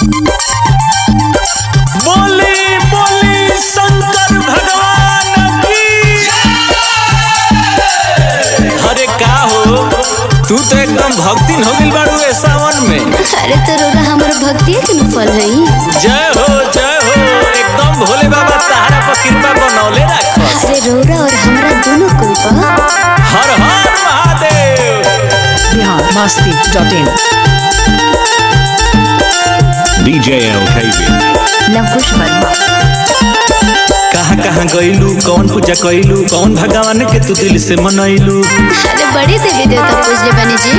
बोली बोली शंकर भगवान की अरे का हो तू तो एकदम भक्तिन हो गइल बाड़ू ए सावन में अरे तो रोरा हमर भक्ति के न फल हई जय हो जय हो एकदम भोले बाबा तहरा पर कृपा बनौले रखस अरे रोरा और हमरा दोनों कोई बा हर हर Mahadev Bihar Masti dot in DJ LKB. Luvkush Verma कहाँ कहाँ गइलू कौन पूजा कइलू कौन भगवान के तू दिल से मनैलू अरे बड़ी देवी देवता पूजले बनी जी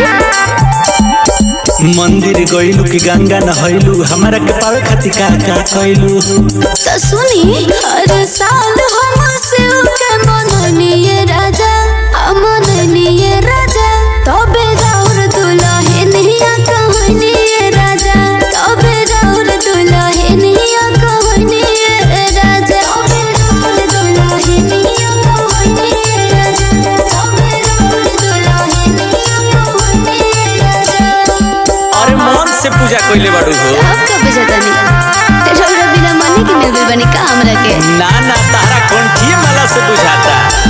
मंदिर गइलू कि गंगा नहैलू हमारा के पावे खातिर का का कइलू तो सुनी हर साल हम शिव के मननिए राजा हम मननिए राजा तबे राउर दुल्हनिया कहनिए राजा तबे राउर दुल्हनिया कहनिए राजा तबे राउर दुल्हनिया कहनिए राजा तबे राउर दुल्हनिया कहनिए राजा अरे मन से पूजा कइले बाड़ू हो आप का बजतनी रौरा बिना मने के मिल गइल बनी का हमरा के ना ना तारा कंठिए माला से बुझाता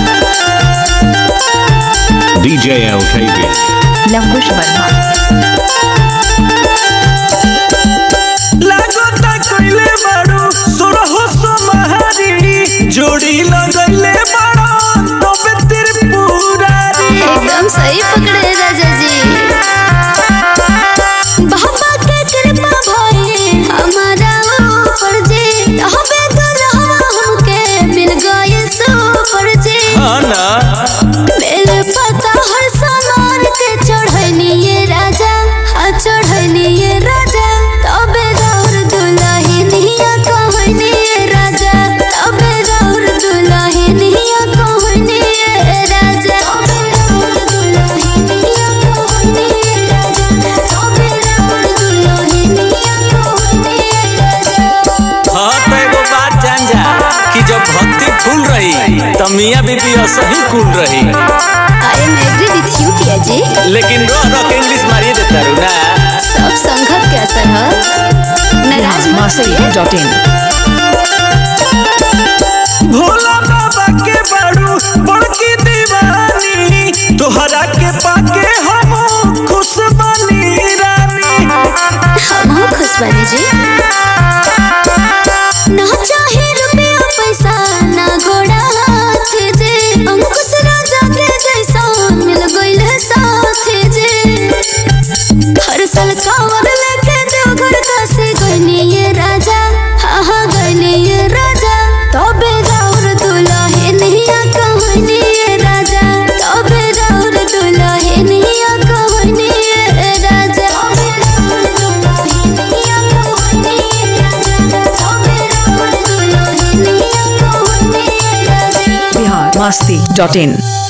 DJ LKB. लवकुश वर्मा लागता कइले बाड़ू सोरहो सोमहारी जोड़ी लगइले बाड़ू तबे त्रिपुरारी एकदम सही पकड़े राजा जी बाबा के कृपा भई हमारा ऊपर जी हबे दुल्हा हमके मिल गए सुपर जी हाँ ना मेरे पता हर सामान के चढ़निए राजा हाँ चढ़निए राजा तबे राउर दुल्हनिया कहनिए राजा तबे राउर दुल्हनिया कहनिए राजा तबे राउर दुल्हनिया कहनिए राजा तबे राउर दुल्हनिया कहनिए राजा हाँ तो एगो बात जान जा कि जब भक्ति फूल रही तो मियाँ बीबी असही कुल रही I am agree with you किया जी लेकिन रो रो के इंग्लिश मारिए देता रू ना सब संगत के असर है नाराज बिहार मत मस्ती होइए डॉट इन भोला बाबा के बाड़ू बड़की दीवानी तोहरा के पाके हम खुश बनी रानी हम हो खुश बनी जी ना चाहे रुपया पैसा ना घोड़ा हाथ जे अंकुश राजा के जैसा मिल गइल है साथ जे हर साल कांवर लेके देवघर का से गइनी ये राजा हाँ हाँ गइनी ये राजा तबे राउर दुल्हनिया कहनी ये राजा तबे राउर दुल्हनिया कहनी ये राजा तबे राउर दुल्हनिया कहनी ये राजा तबे राउर दुल्हनिया कहनी ये राजा बिहार मस्ती डॉट इन